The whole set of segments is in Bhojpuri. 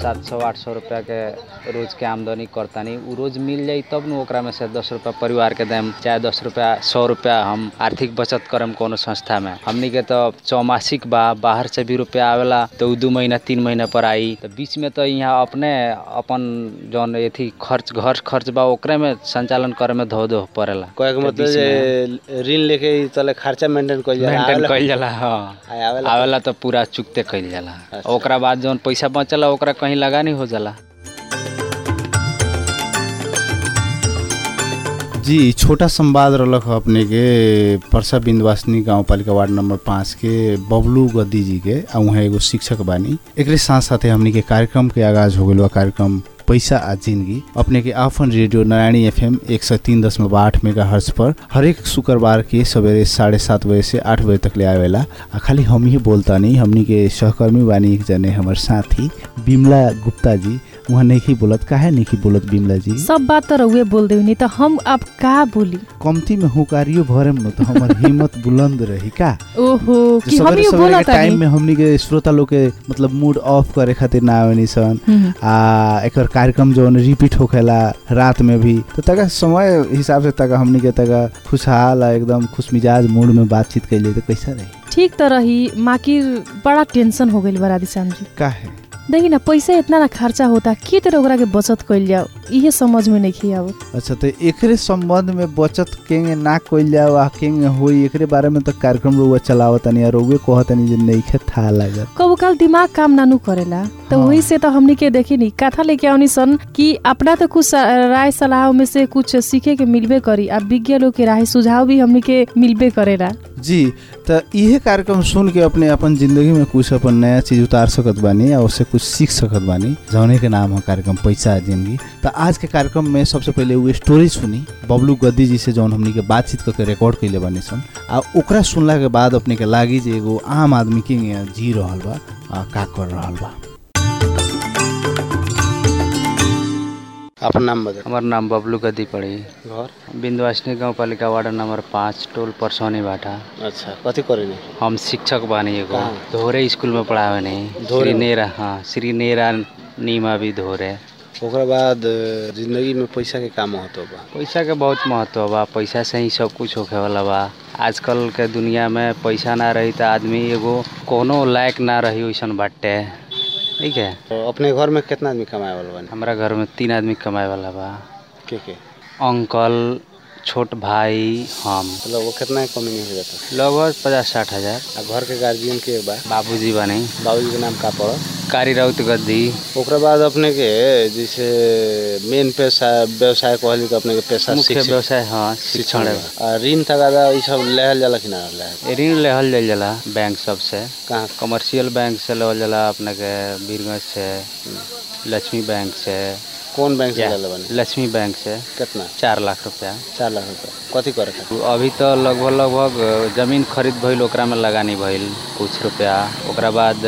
सात सौ आठ सौ रुपया के रोज के आमदनी करतानी उ रोज मिल जाई तब न ओकरा में से दस रुपया परिवार के देम चाहे दस रुपया सौ रुपया हम आर्थिक बचत करम कोनो संस्था में हमनी के तो चौमासिक बा बाहर से भी रुपया आवेला तो उ दू महीना तीन महीना पर आई तो बीच में तो यहाँ अपने अपन जौन एथी खर्च घर खर्च बा ओकरे में संचालन करे में धो धो पड़ेला कहे के मतलब जे ऋण लेके ई तले खर्चा मेंटेन कइल जाला मेंटेन आवेला- कइल जाला हाँ आ, आवेला आवेला तो पूरा चुकते कइल जाला अच्छा। ओकरा बाद जौन पैसा बचला ओकरा कहीं लगानी हो जाला जी छोटा संवाद रहलक ह अपने के परसा बिंदवासनी गांव पालिका वार्ड नंबर पाँच के बबलू गद्दी जी के आ उहाँ एगो शिक्षक बानी एकरे साथ साथे हमनी के कार्यक्रम के आगाज हो गइल बा कार्यक्रम पैसा आ जिंदगी अपने के आफन रेडियो नारायणी एफएम एक सौ तीन दशमलव आठ मेगा हर्ज पर हरेक शुक्रवार के सवेरे साढ़े सात बजे से आठ बजे तक ले आवेला आ खाली हम ही बोलता नहीं हमनी के सहकर्मी बानी एक जने हमर साथी बिमला गुप्ता जी उहाँ नहीं बोलत काहे नहीं बोलत बिमला जी सब बात तो रउए बोल देनी तो हम अब का बोली कम्ती में हुकारियो भरम न तो हमर हिम्मत बुलंद रही का ओहो जो कि हम सवेरे ही सवेरे बोला के टाइम में हमनी के श्रोता लोग के मतलब मूड ऑफ करे खातिर ना आवेनी सन आ एकर कार्यक्रम जो रिपीट होखेला रात में भी तो तका समय हिसाब से तका हमनी के तका खुशहाल आ एकदम खुश मिजाज मूड में बातचीत कैले तो कैसा रही ठीक तो रही माकिर बड़ा टेंशन हो गइल बा राधेश्याम जी काहे देखी ना पैसा इतना ना खर्चा होता के तरह ओकरा के बचत कइल जाओ इहे समझ में नहीं आवत अच्छा तो एकरे संबंध में बचत केंगे ना कइल जाओ आ केंगे होई एकरे बारे में तो कार्यक्रम रुआ चलावतनी आ रुए कहतनी जे नइखे था लागत कबो काल दिमाग काम नानू करेला तो हाँ। वही से तो हमनी के देखी नी कथा लेके आवनी सन कि अपना तो कुछ राय सलाह में से कुछ सीखे के मिलबे करी आ विज्ञ लोग के राय सुझाव भी हमनी के मिलबे करेला जी तो इहे कार्यक्रम सुन के अपने अपन जिंदगी में कुछ अपन नया चीज उतार सकत बानी और उससे कुछ सीख सकत बानी जौने के नाम है कार्यक्रम पैसा आ जिंदगी तो आज के कार्यक्रम में सबसे पहले वो स्टोरी सुनी बबलू गद्दी जी से जौन हमनी के बातचीत करके रिकॉर्ड कैले बानी सन आ ओकरा सुनला के बाद अपने के लागी जे एगो आम आदमी के यहाँ जी रहल बा आ का कर रहल बा अपन नाम बदल हमार नाम बबलू गद्दी पड़ी घर बिंदवासनी गाँव पालिका वार्ड नंबर पाँच टोल परसौनी बाटा अच्छा कथी करेनी हम शिक्षक बानी एगो कहाँ? धोरे स्कूल में पढ़ावे नहीं धोरे श्री में? नेरा हाँ श्री नेरा नीमा भी धोरे ओकरा बाद अ, जिंदगी में पैसा के का महत्व बा पैसा के बहुत महत्व बा पैसा से ही सब कुछ होखे वाला बा आजकल के दुनिया में पैसा ना रही तो आदमी एगो कोनो लायक ना रही वैसन बाटे ठीक है तो अपने घर में कितना आदमी कमाए वाला बानी हमारा घर में तीन आदमी कमाए वाला बा के के अंकल छोट भाई हम मतलब वो कितना कमी नहीं हो जाता लगभग पचास साठ हजार आ घर के गार्जियन के बा बाबूजी बने बाबूजी के नाम का पड़ल कारी राउत गद्दी ओकरा बाद अपने के जैसे मेन पेशा व्यवसाय कहली तो अपने के पेशा मुख्य शिक्षक व्यवसाय हाँ शिक्षण शिक्षण आ ऋण तगादा ई सब लेहल जाला कि ना लेहल ऋण लेहल जाइल जाला बैंक सबसे कहाँ कमर्शियल बैंक से लेवल जाला अपने के बीरगंज से लक्ष्मी बैंक से कौन बैंक से या, लेले बानी लक्ष्मी बैंक से कितना चार लाख रुपया चार लाख रुपया कथी करे खातिर अभी तो लगभग लगभग जमीन खरीद भइल ओकरा में लगानी भइल कुछ रुपया ओकरा बाद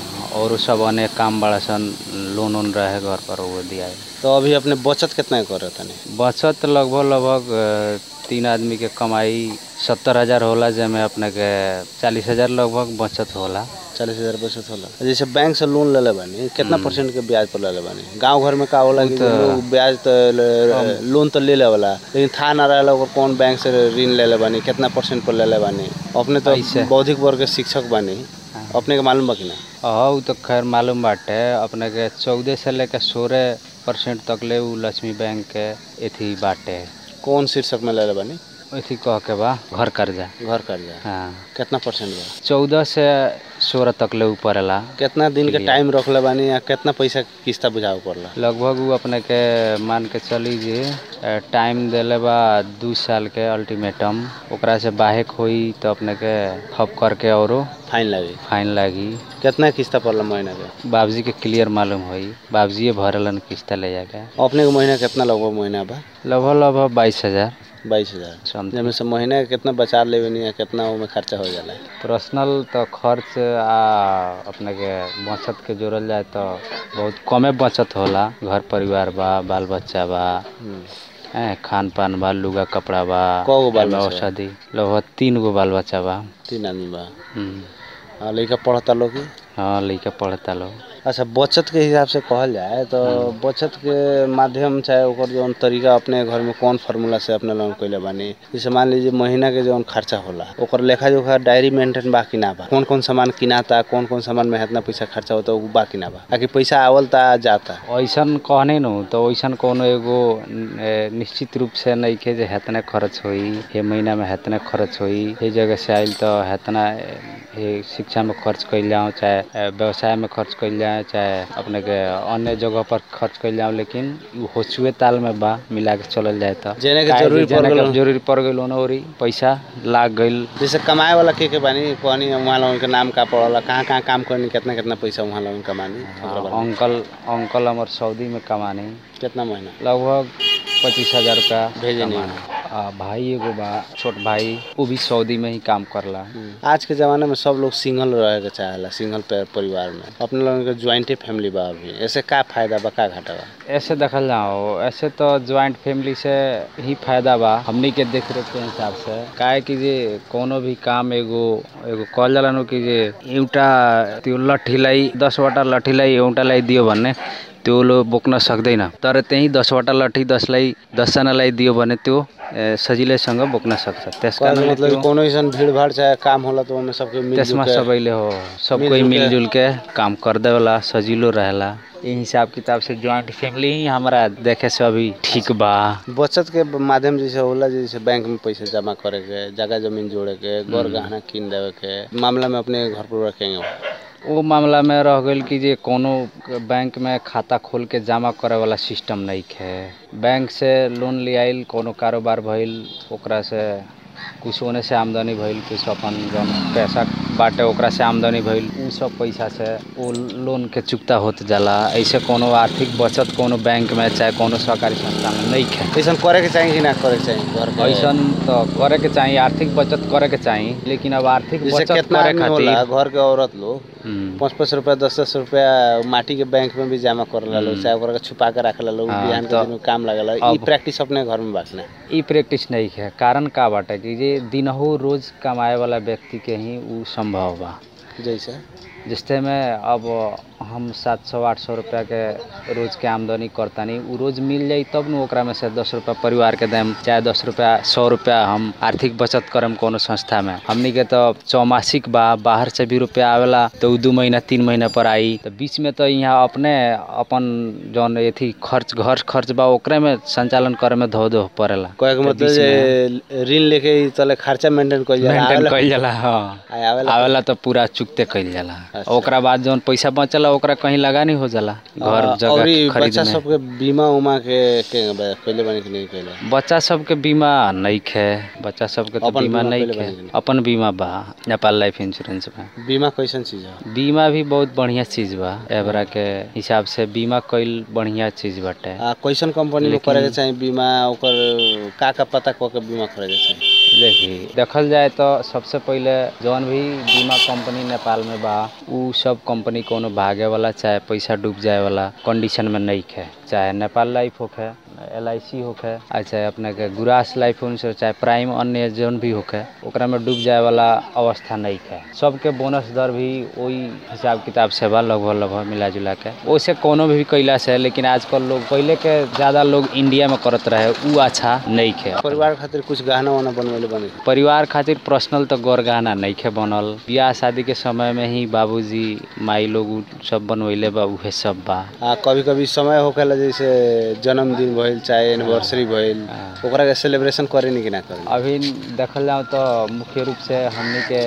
और सब अनेक काम बड़ा सन लोन वोन रहे घर पर वो दिया तो अभी अपने बचत कितना करे तनी बचत लगभग लगभग अ, तीन आदमी के कमाई सत्तर हजार होला जेमे अपने के चालीस हजार लगभग बचत होला चालीस हजार बचत होला जैसे बैंक से लोन लेले बानी कितना परसेंट के ब्याज पर लेले बानी गांव घर में का होला कि लोग ब्याज तो ले- लोन तो ले लेवला लेकिन था ना रहेला ओकर कौन बैंक से ऋण लेले बानी कितना परसेंट पर लेले बानी अपने तो ऐसे। बौद्धिक वर्ग के शिक्षक बानी अपने के मालूम बा कि ना हाँ उ तो खैर मालूम बाटे अपने के चौदह से लेकर सोलह परसेंट तक ले उ लक्ष्मी बैंक के एथी बाटे कौन शीर्षक में लेले बानी एथी कह के बा घर कर्जा घर कर्जा हाँ कितना परसेंट बा चौदह से सोलह तक ले ऊपर ला कितना दिन के टाइम रखले बानी या कितना पैसा के किस्ता बुझावे पड़ला लगभग उ अपने के मान के चली जे अ, टाइम देले बा दू साल के अल्टीमेटम ओकरा से बाहेक होई तो अपने के हप करके औरो फाइन लगी फाइन लागी कितना किस्ता पड़ला महीना के बाबूजी के क्लियर मालूम होई बाबूजी भरलन किस्त ले जाके अपने के महीना कितना लगभग महीना बा लगभग लगभग बाईस हजार बाईस हजार समथिंग जब से महीना के कितना बचा लेवे नहीं कितना ओमे खर्चा हो जाला पर्सनल तो खर्च आ अपने के बचत के जोड़ल जाए तो बहुत कमे बचत होला घर परिवार बा बाल बच्चा बा हैं, खान पान बा लुगा कपड़ा बा कगो बाल एमे बच्चा बा? औषधि लगभग तीन गो बाल बच्चा बा तीन आदमी बा हम्म। आ लड़का पढ़ता लोग की हाँ लड़का पढ़ता लोग अच्छा बचत के हिसाब से कहल जाए तो बचत के माध्यम चाहे ओकर जौन तरीका अपने घर में कौन फार्मूला से अपने लोन कैले बानी जैसे मान लीजिए महीना के जौन खर्चा होला ओकर लेखा जोखा डायरी मेंटेन बा कि ना बा कौन कौन सामान किनाता कौन कौन सामान में इतना पैसा खर्चा होता उ बा कि ना बा आकि पैसा आवल ता जाता ऐसन कहने न तो ऐसन कोनो एगो ए, निश्चित रूप से नहीं के जे हेतने खर्च होई हे महीना में हेतने खर्च होई हे जगह से आइल तो हेतना ए, हे शिक्षा में खर्च कैल जाओ चाहे ए, व्यवसाय में खर्च कैल जाए चाहे अपने के अन्य जगह पर खर्च कैल जाओ लेकिन उ होचुए ताल में बा मिला के चलल जाए तो जेने के काहे कि जरूरी पड़ जेने के गेल जरूरी पड़ गइल ओरी पैसा लाग गइल जैसे कमाए वाला के के बानी कहनी वहाँ लोगन के नाम का पड़ला कहाँ कहाँ काम करनी कितना कितना पैसा वहाँ लोगन कमानी ओकरा बारे में। अंकल अंकल हमार सऊदी में कमानी कितना महीना लगभग पच्चीस हजार रुपया भेजनी। कमाना। आ भाई एगो बा छोट भाई वो भी सऊदी में ही काम करला आज के ज़माने में सब लोग सिंगल रहे के चाहेला सिंगल पे- परिवार में अपने लोगन के ज्वाइंटे फैमिली बा अभी ऐसे का फायदा बा का घाटा बा ऐसे देखल जाओ ऐसे तो ज्वाइंट फैमिली से ही फायदा बा हमनी के देख रेख के हिसाब से काहे कि जे कोनो भी काम एगो एगो कहल जाला नु कि जे एउटा त्यो लट्ठी लाई दसवटा लट्ठी लाई एउटा लाई दियो भने त्यो लो बोक्न सक्दैन तर त्यही दसवटा लट्ठी दसलाई दसजनालाई दियो भने त्यो ए, सजिलैसँग बोक्न सक्छ त्यस कहने कारणले मतलब त्यो- कि कोनो ऐसा भीड़ भाड़ चाहे काम होला तो ओमे सबके मिल त्यसमा सबैले हो सब कोई मिलजुल के- मिलजुल के काम करदे वाला सजिलो रहेला ये हिसाब किताब से ज्वाइंट फैमिली ही हमारा देखे से अभी ठीक बा बचत के माध्यम जैसे होला जैसे बैंक में पैसा जमा करे के जगह जमीन जोड़े के घर गहना कीन देवे के मामला में अपने घर पर रखेंगे वो मामला में रह गइल कि जे कोनो बैंक में खाता खोल के जमा करे वाला सिस्टम नहीं है बैंक से लोन ले आइल कोनो कारोबार भइल ओकरा से कुछ होने से आमदनी भइल कुछ अपन जौन पैसा बाटे ओकरा से आमदनी भइल उ सब पैसा से वो लोन के चुकता होत जाला ऐसे कोनो आर्थिक बचत कोनो बैंक में चाहे कोनो सहकारी संस्था में नहीं है ऐसा करे के चाहिए कि ना करे के चाहिए घर के ऐसन तो करे के चाहिए आर्थिक बचत करे के चाहिए लेकिन अब आर्थिक जैसे बचत कितना करे आदमी होला खातिर घर के औरत लोग हम्म, पाँच पाँच रुपया दस दस रुपया माटी के बैंक में भी जमा कर ला लोग चाहे ओकरा के छुपा के रख ला लोग हाँ, बिहान के तो दिन में काम लगेला ई अब- प्रैक्टिस अपने घर में बांटना ई प्रैक्टिस नहीं है कारण का बाटे कि जे दिनहु रोज कमाए वाला व्यक्ति के ही उ संभव बा जैसे जिससे में अब हम सात सौ आठ सौ रुपया के रोज के आमदनी करतानी उ रोज मिल जाई तब न ओकरा में से दस रुपया परिवार के देम चाहे दस रुपया सौ रुपया हम आर्थिक बचत करम कोनो संस्था में हमनी के तो चौमासिक बा बाहर से भी रुपया आवेला तो उ दू महीना तीन महीना पर आई तो बीच में तो यहाँ अपने अपन जौन एथी खर्च घर खर्च बा ओकरे में संचालन करे में धो धो पड़ेला कहे के तो मतलब बीच जे ऋण लेके ई तले खर्चा मेंटेन कइल जाला मेंटेन आवेला- कइल जाला हाँ आ, आवेला आवेला तो पूरा चुकते कइल जाला अच्छा। ओकरा बाद जौन पैसा बचला ओकरा कहीं लगानी हो जाला घर आ, और जगह ई बच्चा खरीदने सबके बीमा उमा के के बा- कइले बानी कि नहीं कइले बच्चा सबके बीमा नहीं है बच्चा सबके तो अपन बीमा बीमा नहीं कइले है बानी कि नहीं? अपन बीमा बा नेपाल लाइफ इंश्योरेंस में बीमा कैसन चीज है बीमा भी बहुत बढ़िया चीज बा एबरा के हिसाब से बीमा कईल बढ़िया चीज बाटे आ कैसन कंपनी में करे के चाहिए बीमा ओकर का का पता क के बीमा करे के चाहिए देखी देखल जाए तो सबसे पहले जौन भी बीमा कंपनी नेपाल में बा उ सब कंपनी कोनो भागे वाला चाहे पैसा डूब जाए वाला कंडीशन में नहीं है चाहे नेपाल लाइफ होखे एल आई सी होखे आ चाहे अपने के गुरास लाइफ इंश्योरेंस चाहे प्राइम अन्य जौन भी होखे ओकरा में डूब जाए वाला अवस्था नहीं है सबके बोनस दर भी वही हिसाब किताब से बा लगभग लगभग मिला जुला के ओसे कोनो भी कैला से लेकिन आजकल लोग पहले के ज़्यादा लोग इंडिया में करत रहे उ अच्छा नहीं है परिवार खातिर कुछ गहना वाना बनवेले बने परिवार खातिर पर्सनल तो गौर गहना नइखे बनल बियाह शादी के समय में ही बाबूजी माई लोग उ सब बनवैले बा उहे सब बा आ कभी कभी समय होखेला जैसे जन्मदिन भइल चाहे एनिवर्सरी भइल ओकरा के सेलिब्रेशन करे नहीं कि ना करे अभी देखल जाओ तो मुख्य रूप से हमनी के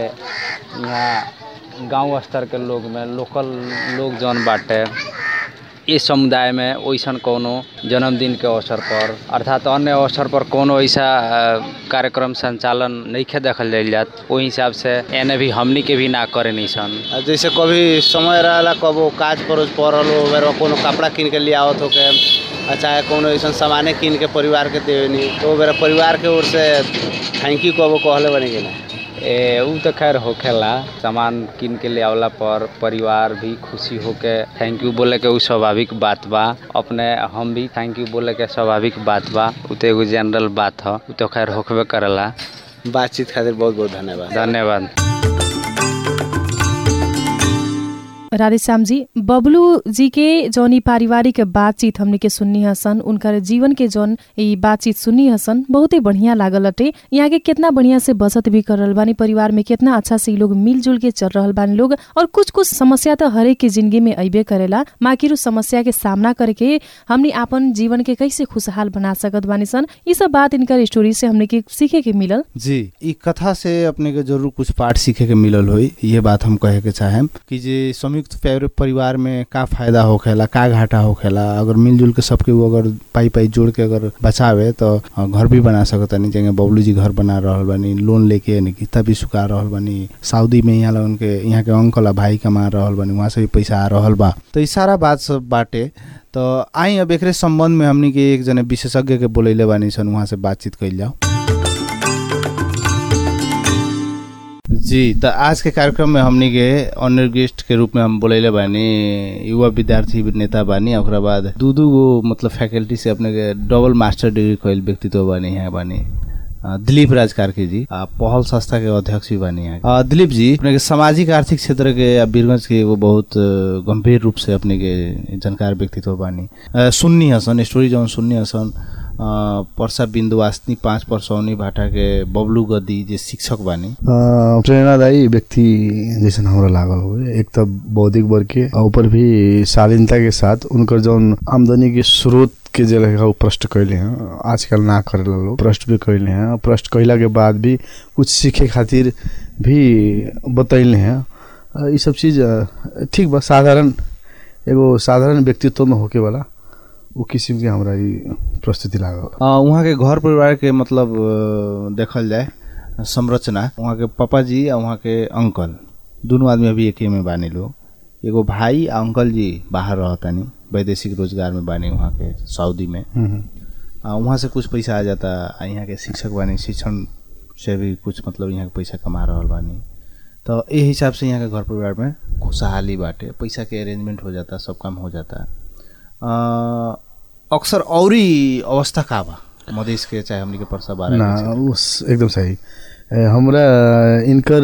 यहाँ गांव स्तर के लोग में लोकल लोग जौन बाटे इस समुदाय में वैसन कोनो जन्मदिन के अवसर पर अर्थात अन्य अवसर पर कोनो ऐसा अ, कार्यक्रम संचालन नहीं देखल जाइल जात ओहि हिसाब से एने भी हमनी के भी ना करे नहीं सन आ जैसे कभी समय रहला कबो काज परोज पड़ल हो बेर कोनो कपड़ा किन के ले आवत होके आ चाहे कोनो ऐसा सामाने किन के परिवार के देवेनी तो बेर परिवार के ओर से थैंक यू कबो कहले बनी कि ना ए उ तो खैर होखेला सामान किन के ले आवला पर परिवार भी खुशी होके थैंक यू बोले के उ स्वाभाविक बात बा अपने हम भी थैंक यू बोले के स्वाभाविक बात बा उ तो एगो जनरल बात ह उ तो खैर होखबे करेला बातचीत खातिर बहुत बहुत धन्यवाद धन्यवाद राधेश्याम जी बबलू जी के जौन ई पारिवारिक बातचीत हमने के सुननी हसन उनकर जीवन के जौन ई बातचीत सुननी हसन बहुते बढ़िया लागल अटे यहाँ के कितना बढ़िया से बचत भी कर रहल बानी परिवार में कितना अच्छा से ई लोग मिलजुल के चल रहल बानी लोग और कुछ कुछ समस्या तो हरेक के जिंदगी में अबे करेला माकिर उस समस्या के सामना करके हमने आपन जीवन के कैसे खुशहाल बना सकत बानी सन ई सब बात इनकर स्टोरी से हमने के सीखे के मिलल जी ई कथा से अपने के जरूर कुछ पाठ सीखे के मिलल होई ये बात हम कहे के चाहेम कि जे संयुक्त पैर- परिवार में का फायदा होखेला का घाटा होखेला अगर मिलजुल के सबके वो अगर पाई पाई जोड़ के अगर बचावे तो अ, घर भी बना सकतनी जगह बबलू जी घर बना रहल बानी लोन लेके यानी कि तभी सुखा रहल बानी सऊदी में यहाँ लगन के यहाँ के अंकल आ भाई कमा रहल बानी वहाँ से भी पैसा आ रहल बा तो ई सारा बात सब बाटे तो आई अब एकरे संबंध में हमनी के एक जने विशेषज्ञ के बोलैले बानी सन वहाँ से बातचीत कैल जाओ जी त आज के कार्यक्रम में हमनी के ऑनर गेस्ट के रूप में हम बोलैले बानी युवा विद्यार्थी नेता बानी आ ओकरा बाद दू दू गो मतलब फैकल्टी से अपने के डबल मास्टर डिग्री कैल व्यक्तित्व बानी यहाँ बानी अ, दिलीप राज कार्की जी आ, पहल संस्था के अध्यक्ष भी बानी यहाँ अ, दिलीप जी अपने के सामाजिक आर्थिक क्षेत्र के आ वीरगंज के एगो बहुत अ, गंभीर रूप से अपने के जानकार व्यक्तित्व बानी अ, सुन्नी हसन स्टोरी जौन सुन्नी हसन अ, पर्सा बिन्दुवासनी पाँच पर्सौनी भाटा के बबलू गद्दी जे शिक्षक बानी अ, प्रेरणादायी व्यक्ति जैसन हमरा लागल हो एक त बौद्धिक वर्ग के आ ऊपर भी शालीनता के साथ उनकर जौन आमदनी के स्रोत के जे रहे वो प्रश्न कैले हैं आजकल ना करेला लोग प्रश्न भी कैले हैं प्रश्न कैला के बाद भी कुछ सीखे खातिर भी बतैले हैं अ, ई सब चीज अ, ठीक बा साधारण एगो साधारण व्यक्तित्व में होके वाला वो किस्म के हमरा ई प्रस्तुति लागल अ, उहाँ के घर परिवार के मतलब अ, देखल जाए संरचना उहाँ के पापा जी आ उहाँ के अंकल दोनों आदमी अभी एके में बानी लोग एगो भाई आ अंकल जी बाहर रहतानी वैदेशिक रोजगार में बानी वहाँ के सऊदी में हम्म, आ, वहाँ से कुछ पैसा आ जाता आ यहाँ के शिक्षक बानी शिक्षण से भी कुछ मतलब यहाँ के पैसा कमा रहल बानी तो ए हिसाब से यहाँ के घर परिवार में खुशहाली बाटे पैसा के अरेंजमेंट हो जाता सब काम हो जाता अ, अक्सर औरी अवस्था का बा मधेश के चाहे हमनी के परसा बारह ना के क्षेत्र। उस एकदम सही ए, हमरा इनकर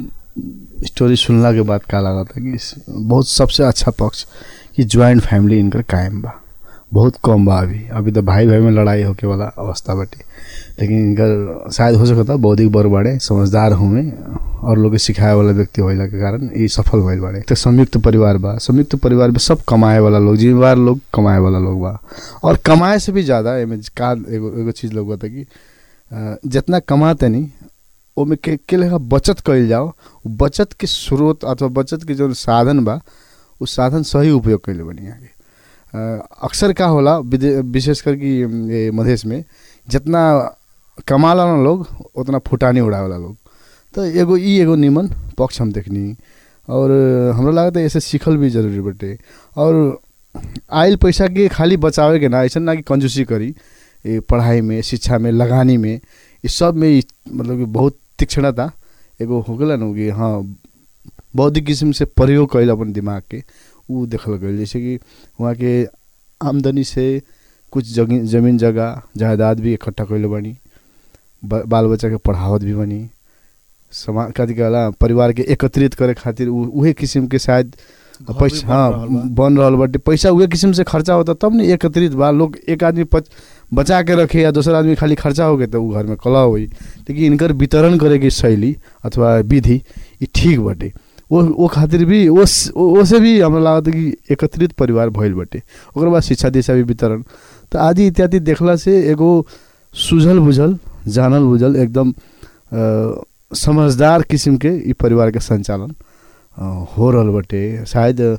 स्टोरी सुनला के बाद का लगा था कि इस- बहुत सबसे अच्छा पक्ष कि ज्वाइंट फैमिली इनकर कायम बा बहुत कम बा अभी अभी तो भाई भाई में लड़ाई होके वाला अवस्था बाटे लेकिन इनकर शायद हो सकता बौद्धिक बड़ बाड़े समझदार हुए और लोग के सिखाए वाला व्यक्ति होला के कारण ये सफल भइल बाड़े तो संयुक्त परिवार बा संयुक्त परिवार में सब कमाए वाला लोग जिम्मेवार लोग कमाए वाला लोग बा और कमाए से भी ज़्यादा एमे का एगो एगो चीज़ लोग बता कि अ, जितना कमाते नहीं ओमे के के लेखा बचत कइल जाओ उ बचत के स्रोत अथवा बचत के जो साधन बा उ साधन सही उपयोग कइले बनी आगे अ, अक्सर का होला विदे- विशेष कर कि अम, ये मधेश में जितना कमाला ना लोग उतना फुटानी उड़ावेला लोग तो एगो ई एगो निमन पक्ष हम देखनी और अ, हमरा लागत है ऐसे सीखल भी जरूरी बटे और आयल पैसा के खाली बचावे के ना ऐसा ना कि कंजूसी करी ये पढ़ाई में शिक्षा में लगानी में ये सब में ई मतलब कि बहुत तीक्ष्णता एगो हो गेला न कि हाँ बौद्धिक किस्म से प्रयोग कैल अपन दिमाग के ऊ देखल गई जैसे कि वहाँ के आमदनी से कुछ जगी जमीन जगह जायदाद भी इकट्ठा कैले बनी ब- बाल बच्चा के पढ़ावत भी बनी समाज कथी कहला परिवार के एकत्रित करे खातिर उ- उहे किस्म के शायद घर भी पैसा बन हाँ रहल बा। बन रहल बाटे पैसा उहे किस्म से खर्चा होता तब न एकत्रित बा लोग एक आदमी पच बचा के रखे या दोसर आदमी खाली खर्चा हो गए तो उ घर में कला होई लेकिन इनकर वितरण करे के शैली अथवा विधि ई ठीक बाटे वो वो खातिर भी वो वो से भी हमरा लागत है कि एकत्रित परिवार भइल बाटे ओकर बाद शिक्षा दिशा भी वितरण तो आदि इत्यादि देखला से एगो सुझल बुझल जानल बुझल एकदम अ, समझदार किस्म के ई परिवार के संचालन अ, हो रहल बाटे शायद अ,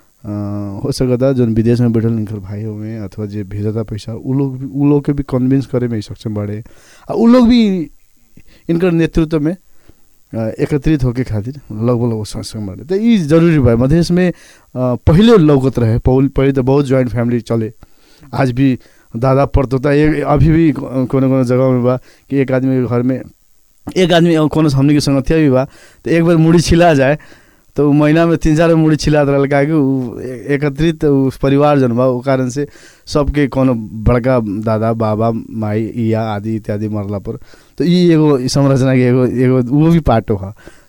हो सकता जोन विदेश में बैठल इनकर भाई हुए अथवा जे भेजता पैसा उ लोग भी उ लोग के भी कन्विंस करे में सक्षम बाड़े आ उ लोग भी इनकर नेतृत्व में अ, एकत्रित होके खातिर लगभग लगभग सक्षम बाड़े तो ई जरूरी बा मधेश में अ, पहिले लौकत रहे पहले पहिले तो बहुत ज्वाइंट फैमिली चले आज भी दादा पड़तोता एक अभी भी कोनो कोनो जगह में बा कि एक आदमी के घर में एक आदमी कोनो हमनी के संगतिया भी बा तो एक बार मुड़ी छिला जाए तो उ महीना में तीन चार मुड़ी छिलात रहल काहे कि उ ए- एकत्रित उ परिवार जन बा उ कारण से सबके कोनो बड़का दादा बाबा माई या आदि इत्यादि मरला पर तो ई एगो ई संरचना के एगो एगो वो भी पार्ट हो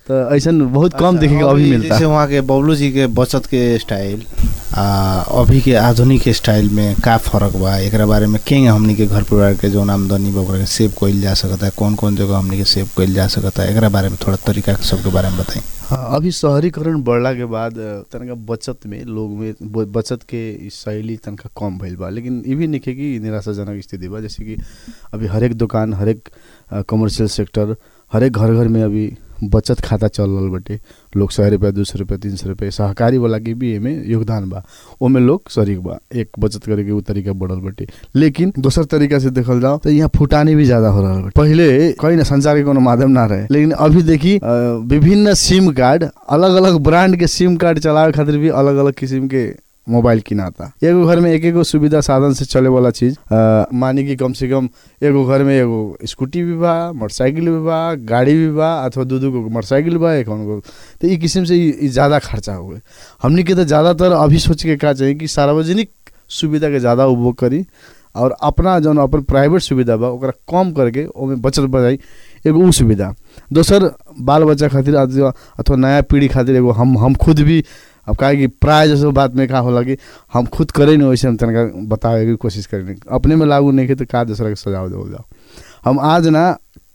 तो ऐसा बहुत कम देखे के अभी मिलता जैसे वहाँ के बबलू जी के बचत के स्टाइल आ अभी के आधुनिक स्टाइल में का फर्क बा एकरा बारे में केंगे हमनी के घर परिवार के जौन आमदनी बा ओकरा के सेव कइल जा सकता है कौन कौन जगह हमनी के सेव कइल जा सकता है एकरा बारे में थोड़ा तरीका सबके बारे में बताई हाँ अभी शहरीकरण बढ़ला के बाद अ, तनका बचत में लोग में ब- बचत के इ शैली तनका कम भइल बा लेकिन ई भी नइखे कि निराशाजनक स्थिति बा जैसे कि अभी हरेक दुकान हरेक कमर्शियल सेक्टर हरेक घर घर में अभी बचत खाता चल रहल बाटे लोग सौ रुपया दू सौ रुपया तीन सौ रुपया सहकारी वाला के भी एमे योगदान बा ओमे लोग शरीक बा एक बचत करे के उ तरीका बढ़ल बाटे लेकिन दोसर तरीका से देखल जाओ तो यहाँ फुटानी भी ज्यादा हो रहल बाटे पहिले कहीं ना संचार के कोनो माध्यम ना रहे लेकिन अभी देखी अ, विभिन्न सिम कार्ड अलग अलग ब्रांड के सिम कार्ड चलावे खातिर भी अलग अलग किस्म के मोबाइल किनाता एगो घर में एक एगो सुविधा साधन से चले वाला चीज अ, मानी कि कम से कम एगो घर में एगो स्कूटी भी बा मोटरसाइकिल भी बा गाड़ी भी बा अथवा दू दू गो मोटरसाइकिल बा एक गो तो ई किस्म से ई- ई ज़्यादा खर्चा हो गए हमनी के तो ज़्यादातर अभी सोच के का चाहिए कि सार्वजनिक सुविधा के ज़्यादा उपभोग करी और अपना जौन अपन प्राइवेट सुविधा बा ओकरा कम करके ओमे बचत बढ़ाई एगो उ सुविधा दोसर बाल बच्चा खातिर अथवा अथवा नया पीढ़ी खातिर एगो हम हम खुद भी अब काहे कि प्राय जैसे बात में का होला कि हम खुद करे नहीं वैसे हम तनका बतावे की कोशिश करें अपने में लागू नहीं के तो का दूसरा के सजाव दे जाओ हम आज ना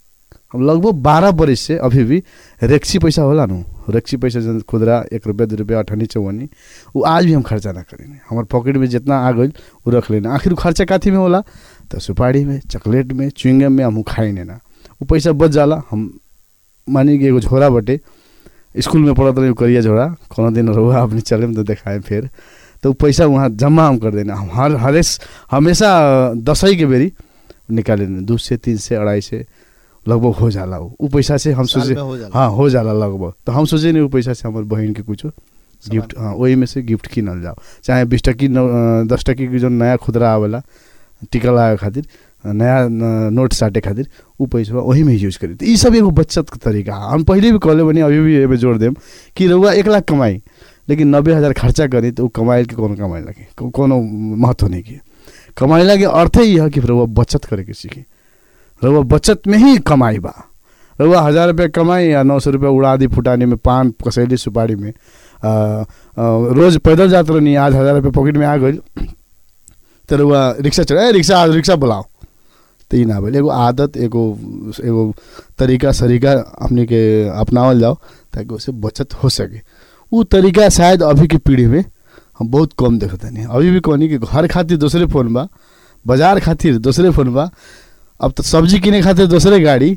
हम लगभग बारह बरिस से अभी भी रेक्सी पैसा होला नु रेक्सी पैसा जन खुदरा एक रुपया दू रुपया अठनी चौवनी वो आज भी हम खर्चा ना करें हमारे पॉकेट में जितना आ गई वो रख लेना आखिर उ खर्चा काथी में होला तो सुपारी में चॉकलेट में च्युइंगम में हम खाई ना वो पैसा बच जाला हम मानी कि एगो झोरा बटे स्कूल में पढ़त रही करिया झोरा कोनो दिन रहुआ अपने चले में तो देखाए फिर तो उ पैसा वहाँ जमा हम कर देना हम हर हरेस हमेशा दसई के बेरी निकाले देना दू से तीन से अढ़ाई से लगभग हो जाला उ उ पैसा से हम साल सोचे में हो जाला। हाँ हो जाला लगभग तो हम सोचे नहीं वो पैसा से हमारे बहन के कुछ गिफ्ट हाँ वही में से गिफ्ट किनल जाओ चाहे बीस टकी नौ अ, दस टकी के जो नया खुदरा आवेला टिका लगावे खातिर अ, नया न, नोट साटे खातिर उ पैसा वही में यूज करी तो ई सब एगो बचत के तरीका है हम पहले भी कहले बनी अभी भी एमे जोड़ देम कि रउआ एक लाख कमाई लेकिन नब्बे हज़ार खर्चा करी तो उ कमाई के कोनो कमाई लगे को- कोनो महत्व नहीं के कमाइला के अर्थ ही है कि रउआ बचत करे के सीखी रउआ बचत में ही कमाई बा रउआ हज़ार रुपया कमाई या नौ सौ रुपया उड़ा दी फुटानी में पान कसैली सुपारी में आ, आ, रोज पैदल जात रहनी आज हज़ार रुपया पॉकेट में आ गई तो रउआ रिक्शा चढ़ा रिक्शा आज रिक्शा बुलाओ तो ई ना भेल एगो आदत एगो एगो तरीका सरीका अपने के अपनावल जाओ ताकि उससे बचत हो सके उ तरीका शायद अभी की पीढ़ी में हम बहुत कम देखते नहीं अभी भी कहनी कि घर खातिर दूसरे फ़ोन बा बाजार खातिर दूसरे फ़ोन बा अब तो सब्जी किने खातिर दूसरे गाड़ी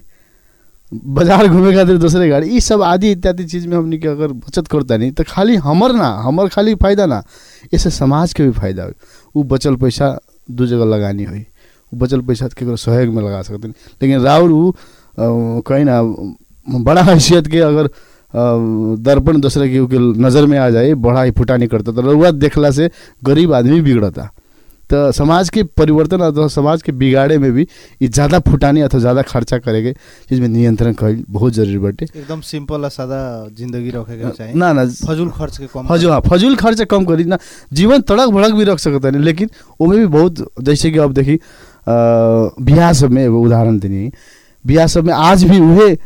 बाजार घूमे खातिर दूसरे गाड़ी ई सब आदि इत्यादि चीज में हमनी के अगर बचत करता नहीं तो खाली हमर ना हमर खाली फायदा ना इससे समाज के भी फायदा हुई उ बचल पैसा दू जगह लगानी हुई उ बचल पैसा केकरो सहयोग में लगा सकते लेकिन राउर उ अ, कहीं ना बड़ा हैसियत के अगर अ, दर्पण दूसरे के के नज़र में आ जाए बड़ा ही फुटानी करता तो रउआ देखला से गरीब आदमी बिगड़ता तो समाज के परिवर्तन अथवा समाज के बिगाड़े में भी ई ज़्यादा फुटानी अथवा ज़्यादा खर्चा करे के चीज में नियंत्रण कईल बहुत जरूरी बाटे एकदम सिंपल और सादा जिंदगी रखे के चाहिए ना ना फजूल खर्च के कम फजूल हाँ फजूल खर्च कम करी ना जीवन तड़क भड़क भी रख सकता है लेकिन ओमे भी बहुत जैसे कि अब देखी अ, बियाह सब में एगो उदाहरण देनी बियाह सब में आज भी उहे अ,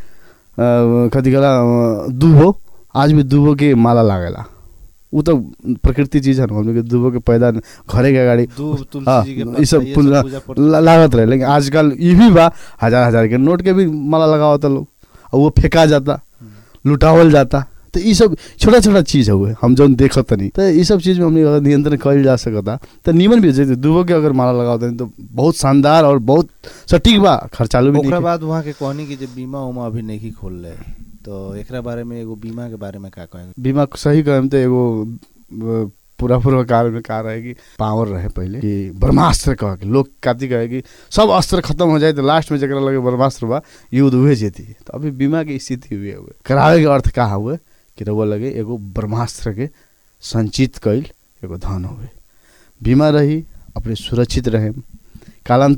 कथी कहला अ, दूबो आज भी दूबो के माला लागेला उ तो प्रकृति चीज है ना हमने के दूबो के पैदा घरे के गाड़ी दूब हाँ, तुलसी जी के ई सब पत्ता, ये पूजा पूजा पर- ला- लागत रहे लेकिन आजकल ये भी बा हजार हजार के नोट के भी माला लगावता लोग और वो फेंका जाता लुटावल जाता तो ये सब छोटा छोटा चीज हुए हम जौन देखत नहीं तो ये सब चीज में हमने अगर नियंत्रण कल जा सकता तो नीमन भी जैसे दूबो के अगर माला लगावता तो बहुत शानदार और बहुत सटीक बा खर्चालू भी ओकरा नहीं बाद वहाँ के कहनी कि जे बीमा उमा अभी नहीं खोल रहे तो एकरा बारे में एगो बीमा के बारे में का कहेंगे बीमा सही कहम तो एगो अ, पूरा पूरा काल में कहा रहे कि पावर रहे पहले कि ब्रह्मास्त्र कह के लोग काती कहे कि सब अस्त्र खत्म हो जाए तो लास्ट में जरा लगे ब्रह्मास्त्र बा युद्ध हुए जेती तो अभी बीमा के स्थिति हुए हुए करावे के अर्थ का हुए कि रउआ लगे एगो ब्रह्मास्त्र के संचित कईल एगो धन हुए बीमा रही अपने सुरक्षित रहे कालांतर तक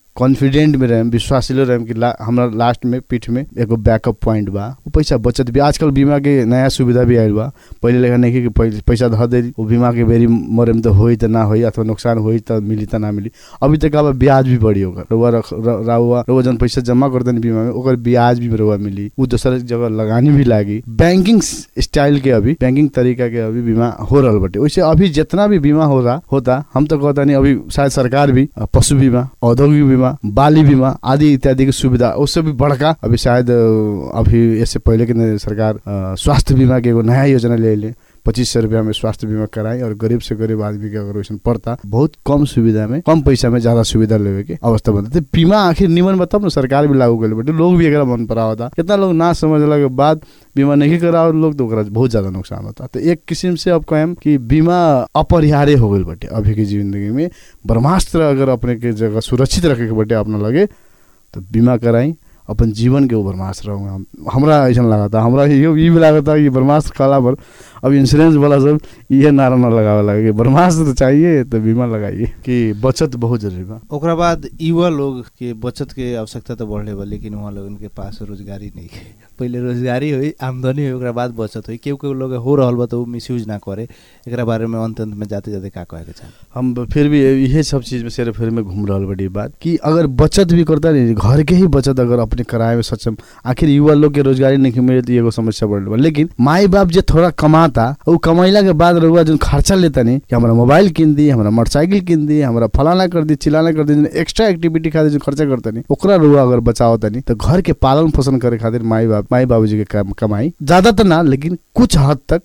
कॉन्फिडेंट में रहें विश्वासिलो रहें कि ला, हमरा लास्ट में पीठ में एगो बैकअप पॉइंट बा वो पैसा बचत भी आजकल बीमा के नया सुविधा भी आयल बा पहले लेखा नहीं कि पै- पैसा धर दे वो बीमा के बेरी मरे में तो होई त ना होई अथवा नुकसान होई त मिली त ना मिली अभी तक अब ब्याज भी बढ़ी होगा रउआ रख र- रउआ रउआ जन पैसा जमा करते बीमा में ओकर ब्याज भी रउआ मिली वो दूसरा जगह लगानी भी लागी बैंकिंग स्टाइल के अभी बैंकिंग तरीका के अभी बीमा हो रहल बाटे वैसे अभी जितना भी बीमा हो रहा होता हम तो कहता नहीं अभी शायद सरकार भी अ, पशु बीमा औद्योगिक बीमा बाली बीमा आदि इत्यादि की सुविधा उससे भी बढ़का अभी शायद अ, अभी इससे पहले के न सरकार अ, स्वास्थ्य बीमा के एगो नया योजना ले ले पच्चीस सौ रुपया में स्वास्थ्य बीमा कराई और गरीब से गरीब आदमी के अगर वैसे पड़ता बहुत कम सुविधा में कम पैसा में ज्यादा सुविधा लेवे के अवस्था बनता तो बीमा आखिर निमन बताओ ना सरकार भी लागू कर बटे लोग भी एकरा मन पर आवता कितना लोग ना समझला के बाद बीमा नहीं कराओ लोग तो ओकरा बहुत ज्यादा नुकसान होता तो एक किस्म से अब कहें कि बीमा अपरिहार्य हो गई बटे अभी की जिंदगी में ब्रह्मास्त्र अगर अपने के जगह सुरक्षित रखे के बटे अपना लगे तो बीमा कराई अपन जीवन के ऊपर मास रहूँगा हम हमरा ऐसा लगा था हमरा ये ये भी लगा था कि ब्रह्मास्त्र काला पर अब इंश्योरेंस वाला सब ये नारा ना लगावे लगे कि ब्रह्मास्त्र चाहिए तो बीमा लगाइए कि बचत बहुत जरूरी बा ओकरा बाद युवा लोग के बचत के आवश्यकता तो बढ़ले बा लेकिन वहाँ लोगन के पास रोजगारी नहीं है पहले रोजगारी हुई आमदनी हुई ओकरा बाद बचत हुई केहू केहू लोग हो रहल बा तो मिसयूज ना करे एकरा बारे में अंत अंत में जाते जाते का कहे के चाहे हम ब- फिर भी यही सब चीज में सिर्फ फिर में घूम रहा बड़ी बात कि अगर बचत भी करता नहीं घर के ही बचत अगर अपने कराए में सक्षम आखिर युवा लोग के रोजगारी नहीं मिले तो एगो समस्या बढ़ बा लेकिन माई बाप जे थोड़ा कमाता वो कमैला के बाद रहुआ जो खर्चा लेता नहीं कि हमारा मोबाइल किन दी हमारा मोटरसाइकिल किन दी हमारा फलाना कर दी चिलाना कर दी एक्स्ट्रा एक्टिविटी खातिर जो खर्चा करता नहीं ओकरा रुआ अगर बचाओ तनी तो घर के पालन पोषण करे खातिर माई बाप माई बाबूजी के कम- कमाई ज्यादा तो ना लेकिन कुछ हद तक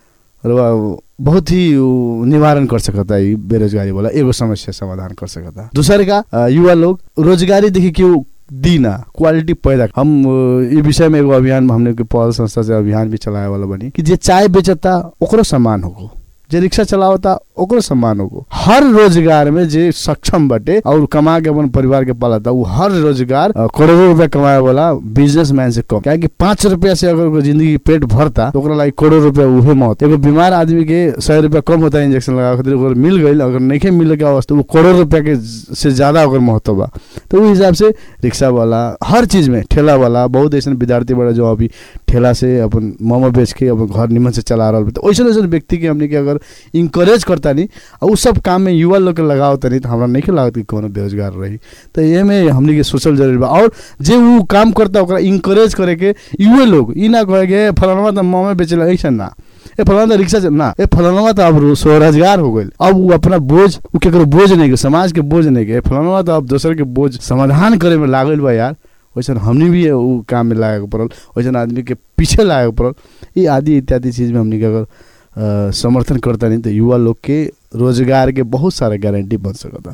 रुआ बहुत ही उ, निवारण कर सकता है बेरोजगारी वाला एगो समस्या समाधान कर सकता है दूसरे का अ, युवा लोग रोजगारी देखी क्यों दीना क्वालिटी पैदा हम अ, ई विषय में एगो अभियान हमने के पहल संस्था से अभियान भी चलाए वाला बनी कि जे चाय बेचता ओकरो सम्मान होगो जे रिक्शा चलावता ओकरो सम्मान होगो हर रोजगार में जे सक्षम बटे और कमा के अपन परिवार के पालता उ हर रोजगार अ, करोड़ों रुपया कमाए वाला बिजनेसमैन से कम काहे कि पाँच रुपया से अगर ओकर जिंदगी के पेट भरता तो ओकरा लागी करोड़ रुपया उहे मौत एगो बीमार आदमी के सौ रुपया कम होता है इंजेक्शन लगा खातिर ओकर मिल गई अगर नहीं मिले के अवस्था वो करोड़ रुपया के ज- से ज्यादा ओकर महत्व बा तो उस हिसाब से रिक्शा वाला हर चीज में ठेला वाला बहुत ऐसा विद्यार्थी बड़ा जो अभी ठेला से अपन मोमो बेच के अपन घर निमन से चला रहा तो वैसे वैसे व्यक्ति के हमने के अगर इंकरेज करता नहीं और उस सब काम में युवा लोग के लगाओ तनी तो हमरा नहीं के लागत कि कोनो बेरोजगार रही तो ये में हमने के सोचल जरूरी बा और जे वो काम करता ओकरा इंकरेज करे के युवे लोग ई ना कहे के फलाना तो मोमो बेचेला ऐसा ना ए फलाना तो रिक्शा से- ना ए फलाना तो अब रो- स्वरोजगार हो गइल अब वो अपना बोझ वो केकरो बोझ नहीं के समाज के बोझ नहीं के फलाना तो अब दोसर के बोझ समाधान करे में लागल बा यार वैसन हमने भी वो काम में लागे पड़ल वैसन आदमी के पीछे लागे पड़ल ये आदि इत्यादि चीज में हमने के अगर अ, समर्थन करता नहीं तो युवा लोग के रोजगार के बहुत सारा गारंटी बन सकता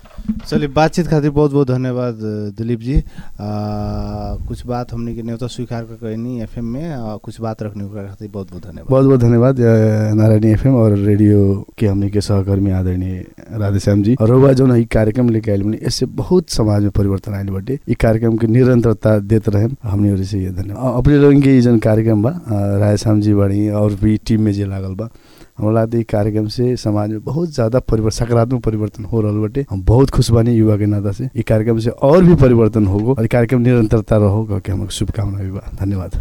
चलिए बातचीत खातिर बहुत बहुत धन्यवाद अ, दिलीप जी आ, कुछ बात हमने के न्योता स्वीकार कर कहनी एफएम में आ, कुछ बात रखने ओकरा खातिर बहुत बहुत धन्यवाद बहुत बहुत धन्यवाद अ, नारायणी एफएम और रेडियो के हमने के सहकर्मी आदरणीय राधेश्याम जी और रउआ जो ई कार्यक्रम लेके आयल बनी इससे बहुत समाज में परिवर्तन आयल बाटे ई कार्यक्रम के निरंतरता देते रहे हमने ओर से ये धन्यवाद अ, अपने लोगन के ई जन कार्यक्रम बा अ, राधेश्याम जी बड़ी और भी टीम में जे लागल बा हमरा लागत ई कार्यक्रम से समाज में बहुत ज्यादा परिवर्तन सकारात्मक परिवर्तन हो रहल बाटे हम बहुत खुश बानी युवा के नाता से ई कार्यक्रम से और भी परिवर्तन होगो और ई कार्यक्रम निरंतरता रहो कह के हमके शुभकामना भी बा धन्यवाद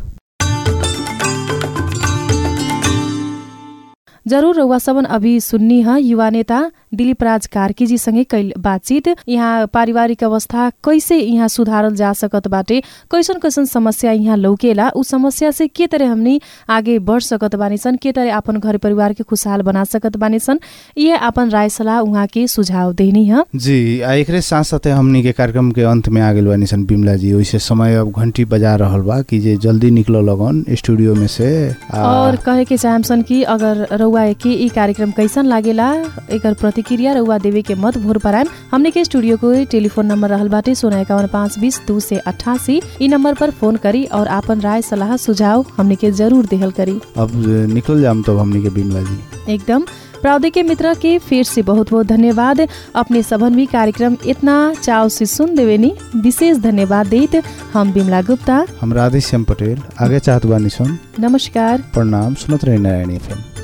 जरूर रउआ सबन अभी सुन्नी ह युवा नेता दिलीप राज कार्की जी सँगै कैल बातचीत यहाँ पारिवारिक अवस्था कैसे यहाँ सुधारल जा सकत बाटे कैसन कैसन समस्या यहाँ लौकेला उ समस्या से के तरह हमनी आगे बढ़ सकत बानी सन के तरह अपन घर परिवार के खुशहाल बना सकत बानी सन ये अपन राय सलाह उहाँ के सुझाव देनी ह जी आ एकरे साथ साथे हमनी के कार्यक्रम के अंत में आ गेल बानी सन बिमला जी वैसे समय अब घंटी बजा रहल बा कि जे जल्दी निकल लगन स्टूडियो में से आ, और कहे के चाहम सन कि अगर रउआ के ई कार्यक्रम कैसन लागेला एकर प्रतिक्रिया रउआ देवे के मत भोर पराम हमने के स्टूडियो को टेलीफोन नंबर रहल बाटे सोना इक्यावन पाँच बीस दू से अट्ठासी ई नंबर पर फोन करी और आपन राय सलाह सुझाव हमने के जरूर देहल करी अब निकल जाम तब हमनी के बिमला जी एकदम प्राउदिक मित्र के फिर से बहुत बहुत धन्यवाद अपने सबन भी कार्यक्रम इतना चाव से सुन देवेनी विशेष धन्यवाद देत हम बिमला गुप्ता हम राधेश्याम पटेल आगे चाहत बानी सन नमस्कार प्रणाम सुनत रहे नारायणी एफएम